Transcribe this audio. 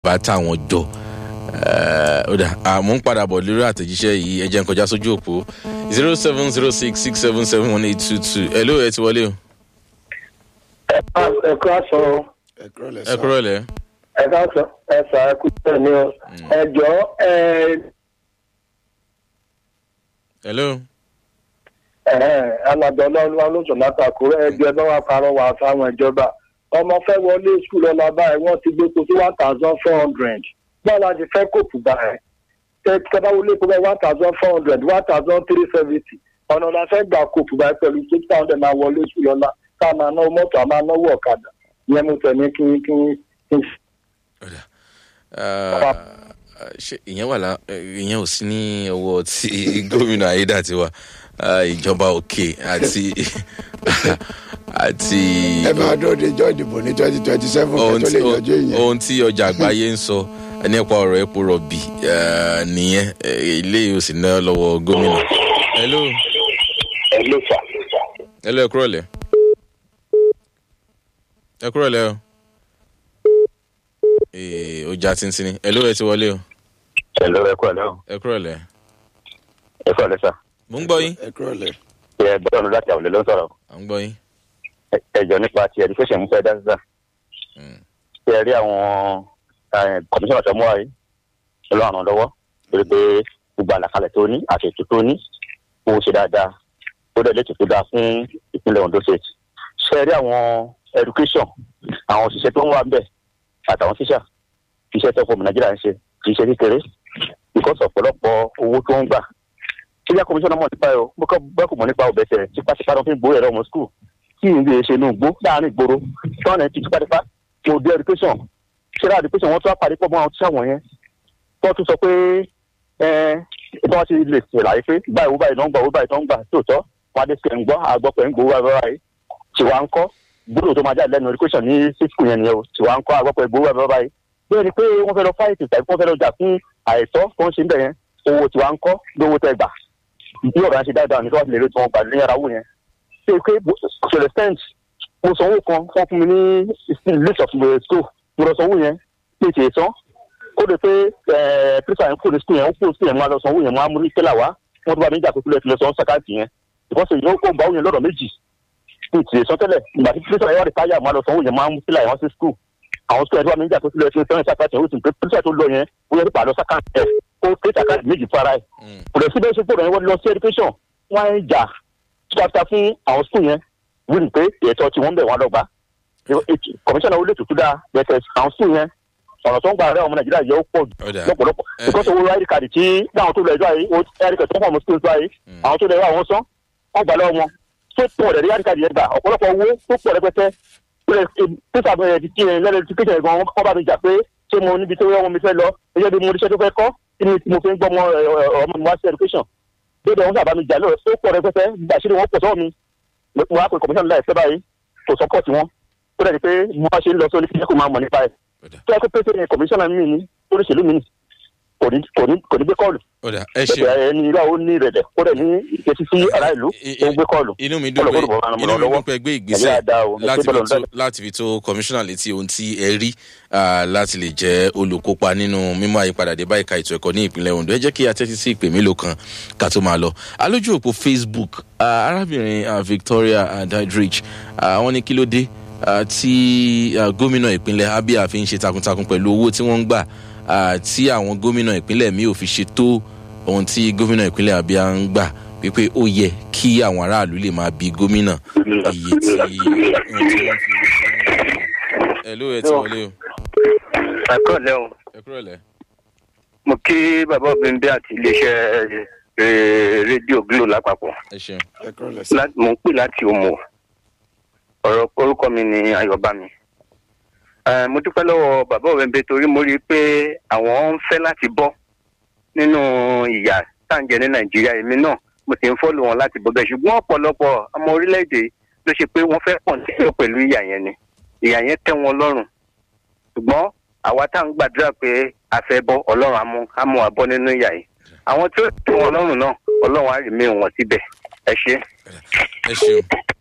bá táwọn jọ ó dà àmọ́ ń padà bọ̀ lórí àtẹ̀jíṣẹ́ yìí ẹ jẹ́ n kọjá sójú òpó zero seven zero six six seven seven one eight two two ẹ ló ẹ ti wọlé o. ẹ kúrò sọ ẹ kúrò lẹ. ẹ ká sọ ẹ sà ẹ kú tẹ ní o ẹ jọ ẹ hello. ẹ alàgbà ọlọ́run ló sọ látàkùrẹ́ ẹgbẹ́ bá wà parọ́ wà fáwọn ìjọba ọmọ fẹ́ wọlé skul ọ̀la báyìí wọ́n ti gbé tó sí one thousand four hundred báwo la ti fẹ́ kóòpù báyìí tẹ́tẹ́ bá wọlé kó bẹ́ẹ̀ one thousand four hundred one thousand three seventy ọ̀nà la fẹ́ gbà kóòpù báyìí pẹ̀lú six thousand máa wọlé skul ọ̀la tá a máa náwó mọ́tò a máa náwó ọ̀kadà ìyẹn mo tẹ̀ ní kí kí kí. ṣe ìyẹn wà lá ìyẹn ò sí ní ọwọ́ tí gómìnà ayédàtiwa ìjọba òkè àti àti. ẹ máa dúró de ìjọ ìdìbò ní twenty twenty seven kẹ́ tó lè yọjú ìyẹn. ohun tí ọjà àgbáyé ń sọ nípa ọ̀rọ̀ epo rọ̀bì nìyẹn ilé yóò sì ná lọ́wọ́ gómìnà. hello. hello sir. hello ẹ kúrọ̀ lẹ̀. ẹ kúrọ̀ lẹ̀ o. ee ọjà tìǹtìǹ hello ẹ ti wọlé o. hello ẹ kúrọ̀ lẹ́ o. ẹ kúrọ̀ lẹ̀. ẹ kúrọ̀ lẹ́ sà. mo ń gbọ́ yín. ẹ kúrọ̀ lẹ̀. ẹ bọ́ọ̀nù láti àwọn ilé ló ń sọ̀rọ̀. à ń gbọ́ yín. ẹjọ nípa ti education mú fẹ́ dá sísà. ṣé ẹ rí àwọn kọmíṣánná tó mú wa yìí lọ́wọ́ àwọn lọ́wọ́ torí pé gbogbo àlàkalẹ̀ tó ní àti ètò tó ní kó ṣe dáadáa ó dẹ̀ létò tó dáa fún ìpínlẹ̀ ondo state. ṣé ẹ rí àwọn education àwọn òṣìṣẹ́ tó ń wà bẹ̀ àtàwọn tíṣà iṣẹ́ tó fọmù nàìjíríà ń ṣe kì í ṣe kékeré because ọ̀pọ̀lọpọ̀ owó tó ń gbà ṣíyá kọmíṣánná mọ̀ nípa ẹ̀ o bẹ́ẹ̀ kò mọ̀ nípa ọ̀bẹ̀sẹ̀ tipátipá ló fi ń gbowó ẹ̀rọ ọmọ skul kí n lè ṣe inú igbó láàrin ìgboro tọ́nà ti tipátipá mo dé education ṣẹlẹ̀ education wọ́n tún wá parí pọ̀ mọ́ àwọn tíṣà wọ̀nyẹn wọ́n tún sọ pé ẹ bí wọ́n ti lè ṣèlàyé pé báyìí owó báyìí tó ń gbà owó báyìí tó ń gbà tóòtọ́ wọn adé sẹ̀ ń gbọ́ àgbọ̀pẹ̀ ń gbowó báyìí báyìí tiwa ń kọ́ gbọ́dọ̀ tó máa jáde lẹ́nu education ní sísùkù yẹn nìyẹn o tiwa ń kọ́ àgbọ̀pẹ̀ gbowó báyìí báyìí bẹ́ẹ̀ ni pé wọ́n fẹ́ lọ fáìtì tàbí wọ́n fẹ́ lọ jà fún àìtọ́ tó ń ṣe ń bẹ̀ yẹn owó tiwa ń kọ́ lówó tẹ gbà bí ọ̀rọ̀ yẹn ṣe dáadáa ní kí wọ́n ti lè rí tí wọ́n gbà ní yàrá wò yẹn ṣe pé ṣẹlẹ̀ stent mo sanwó kan wọ́n fún mi ní list of school mo lọ sanwó yẹn pé kì í san ó lè pé pírísà yẹn kúrò ní school yẹn ó kúrò sí yẹn mo á lọ sanwó yẹn mo á mú ní tẹ́là wá wọ́n tó bá mi jà pé kílẹ̀ kílẹ̀ san sàkáàtì yẹn ìfọ́sọ̀ yìí ó kó bá òyìn lọ́dọ̀ méjì ní ìtì san tẹ́lẹ̀ ìgbà tí pírísà yẹn wà ní táyà mo á lọ sanwó yẹn mo á mú tẹ́là yẹn sí school àwọn school yẹn tó bá mi jà pé kílẹ̀ kílẹ̀ san sàkáàtì yẹn ó sì pé pírísà tó lọ yẹn ó yẹ nípa àlọ́ sàkáàtì yẹn ó ké sàkáàtì méjì fara ẹ̀ kò lè síbẹ̀ ṣe gbọ́dọ̀ yẹn wọ́n lọ sí education wọ́n á ń jà tíkàtà fún àwọn school yẹn wíìlì pé ètò tí wọ́n bẹ̀ wọ́n lọ́gbà kọmíṣánná ó lè tutù dáa bẹ̀tẹ̀ àwọn school yẹn ọ̀nà tó ń gba àárẹ̀ ọmọ nàìjíríà yẹ ó pọ̀ lọ́pọ̀lọpọ̀ because owó id card tí dáhùn tó lọ ẹjọ́ ayé id card tó ń pọ̀ mọ́ school tó ayé àwọn tó lọ ẹjọ́ àwọn sán wọ́n gbà lọ́wọ́ wọn tó pọ̀ rẹ̀ id card yẹn gbà ọ̀pọ̀lọpọ̀ owó tó pọ̀ rẹpẹtẹ pípa bẹ̀rẹ̀ ti ti lẹ́nu ti kéjọ ìgbọ̀n wọn bá mi jà pé ṣé mo níbi tó wọ́n mi fẹ́ lọ ẹjọ́ bí mo níṣẹ́ tó fẹ́ kọ́ kí ni mo fi ń gbọ́ ọmọ mi wá sí education dédé wọn sábà mi jà lóò tó pọ̀ rẹpẹtẹ àṣírí wọn pọ̀ sọ́wọ́ mi mo wá pé kọmíṣánná láìpẹ́ báyìí kò sọ́pọ̀tì wọn ó dẹ̀ ni pé mo bá ṣe ń lọ sórí kí kò máa mọ̀ nípa ẹ̀ tó yẹ kó pété ní kọmíṣánná mi ní oríṣiríṣi mi ní kò ní kò ní kò ní gbé kọ́ọ̀lù bẹ́ẹ̀ ẹni ìlú àwọn ní ìrẹ̀lẹ̀ ó dẹ̀ ní ìkẹ́sí sí ará ìlú ó gbé kọ́ọ̀lù inú mi dùn pé inú mi dùn pé gbé ìgbésẹ̀ láti fi tó láti fi tó kọmíṣánná létí ohun tí ẹ rí láti lè jẹ́ olùkópa nínú mímú àyípadà dé báyìí ka ètò ẹ̀kọ́ ní ìpínlẹ̀ ondo ẹ jẹ́ kí a tẹ́tí sí ìpè mélòó kan ká tó máa lọ alójú òpó facebook arábìnrin victoria dadrich wọ́n ní kí ló dé tí gómìnà ìpínlẹ̀ abia fi ń ṣe takuntakun pẹ̀lú owó tí wọ́n ń gbà tí àwọn gómìnà ìpínlẹ̀ mi ò fi ṣe tó ohun tí gómìnà ìpínlẹ̀ abia ń gbà wípé ó yẹ kí àwọn aráàlú lè máa bi gómìnà iye tí ohun tí wọ́n fi ń ṣe. ẹ ló ẹ ti wọlé o. ẹ kúrò lẹ́ o. ẹ kúrò lẹ́. mo kí bàbá obìnrin bí àti iléeṣẹ́ rédíò glo lápapọ̀. ẹ ṣeun. ẹ kúrò lẹ̀ sí. mo ń pè láti òmò ọ̀rọ̀ orúkọ mi ni ayọ̀bámi. mo dúpẹ́ lọ́wọ́ bàbá òwẹ́nbẹ torí mo rí i pé àwọn ń fẹ́ láti bọ́ nínú ìyà táǹjẹ ní nàìjíríà èmi náà mo sì ń fọ́lù wọn láti bọ́ bẹ́ẹ̀ ṣùgbọ́n ọ̀pọ̀lọpọ̀ ọmọ orílẹ̀-èdè ló ṣe pé wọ́n fẹ́ pọ̀ nílò pẹ̀lú ìyà yẹn ni ìyà yẹn tẹ́ wọn lọ́rùn ṣùgbọ́n àwa tá à ń gbàdúrà pé a fẹ́ bọ́ ọlọ́run á mú wa bọ́ nínú ìyà yìí àwọn tí ó tẹ́ wọn lọ́rùn náà ọlọ́run á rí mi wọn síbẹ̀ ẹ ṣe. ẹ ṣeun